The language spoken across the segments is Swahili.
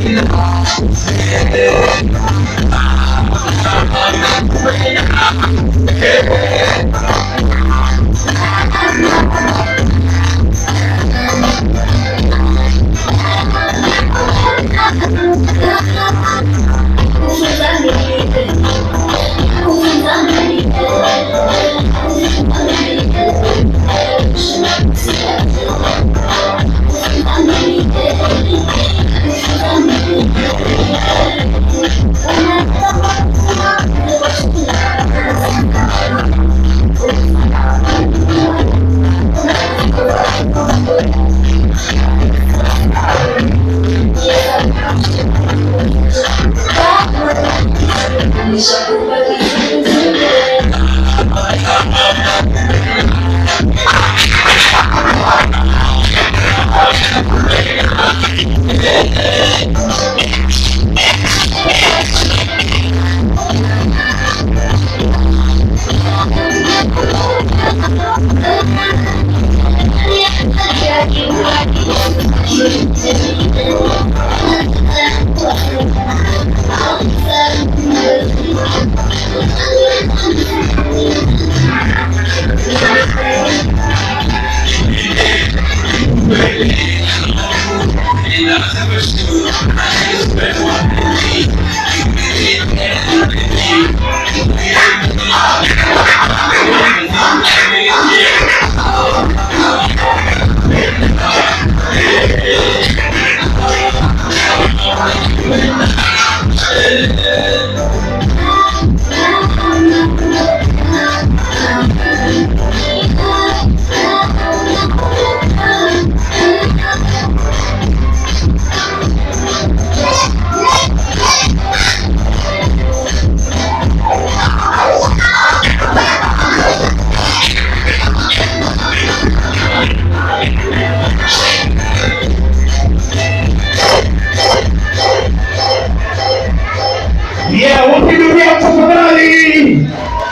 Yeah, wapigilia tafadhali.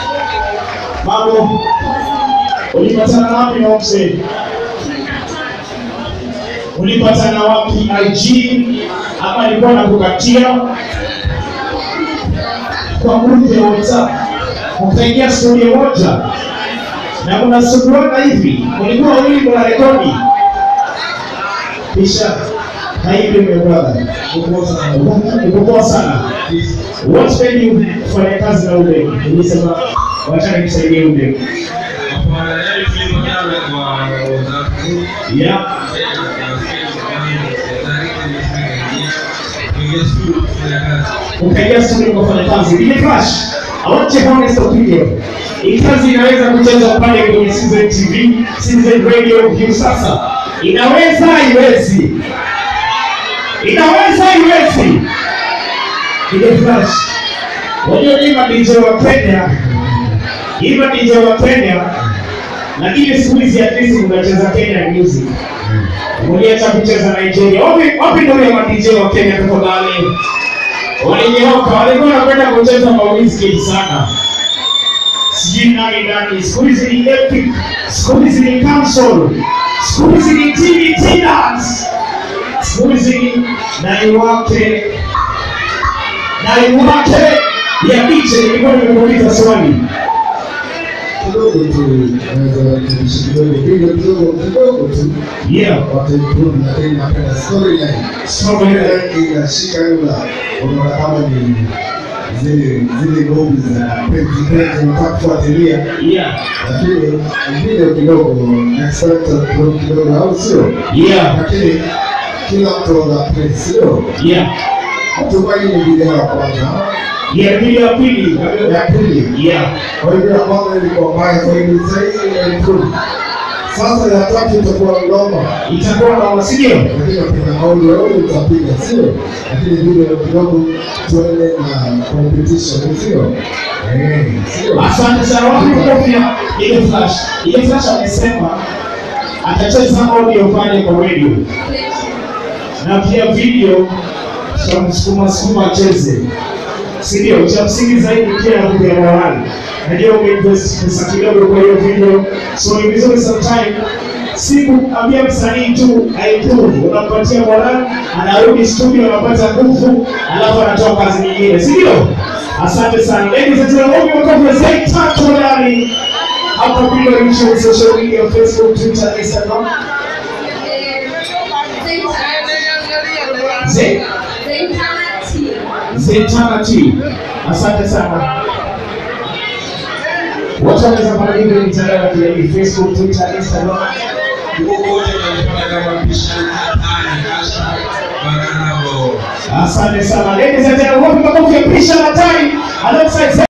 Mambo. Ulipatana wapi na mzee? Ulipatana wapi IG ama alikuwa nakukatia kwa grupu ya WhatsApp mkaingia studio moja na mnasuguana hivi, ulikuwa wawili mna rekodi kisha na hivi mmepata ukopoa sana. What made you kufanya kazi na ule? Nilisema wacha nikusaidie ule. Yeah. ukaingia studio ukafanya kazi. Ile flash, I want your honest opinion. Hii kazi inaweza kucheza pale kwenye Citizen TV, Citizen Radio View sasa. Inaweza iwezi? Inaweza iwezi? Ile flash. Wajua ni madj wa Kenya. Hii madj wa Kenya. Lakini siku hizi at least unacheza Kenya music. Uliacha kucheza Nigeria. Wapi wapi ndio ya madj wa Kenya tafadhali? Walinyooka, walikuwa wanapenda kucheza mawiski sana. Sijui nani nani, siku hizi ni epic, siku hizi ni console, siku hizi ni TV Tinas, siku hizi ni naiwake naiwake ya DJ. Nilikuwa nimekuuliza swali kidogo tu naweza kuishi kidogo video kidogo kidogo tu yeah, wataimprove, lakini napenda storyline storyline inashika yula, unaona kama ni zile zile movie za penzi penzi unataka kufuatilia, yeah, lakini video kidogo expect kidogo kidogo, au sio? yeah, Lakini kila mtu ana place, sio? yeah, Hatukuwa hii ni video ya kwanza yeah, video ya pili, ya pili yeah, Kwa hivyo ya kwanza ilikuwa mbaya, kwa hivyo sasa hii imeimprove. Sasa ya tatu itakuwa ngoma, itakuwa na wasindio lakini kuna audio audio utapiga, sio? Lakini video kidogo tuende na competition, sio? Eh, sio? Asante sana wapi makofi ya ile flash. Ile flash amesema atacheza audio pale kwa radio na pia video tutamsukuma sukuma acheze, si ndio? Cha msingi zaidi pia kuja morali. Najua umeinvest pesa kidogo kwa hiyo video, so ni vizuri sometime si kuambia msanii tu aimprove, unampatia morali, anarudi studio, anapata nguvu, alafu anatoa kazi nyingine, si ndio? Asante sana ladies and gentlemen, makofi ya Zaid tatu ndani hapa bila reach social media Facebook, Twitter, Instagram. Zaid Zetana T. Asante sana. Watu wanaweza kupata hivi mitandao ya kijamii Facebook, Twitter, Instagram. wote wanapata kama pishi hatari hashtag Banana Ball. Asante sana. Ladies and gentlemen, wapi makofi ya Prisha Hatari alongside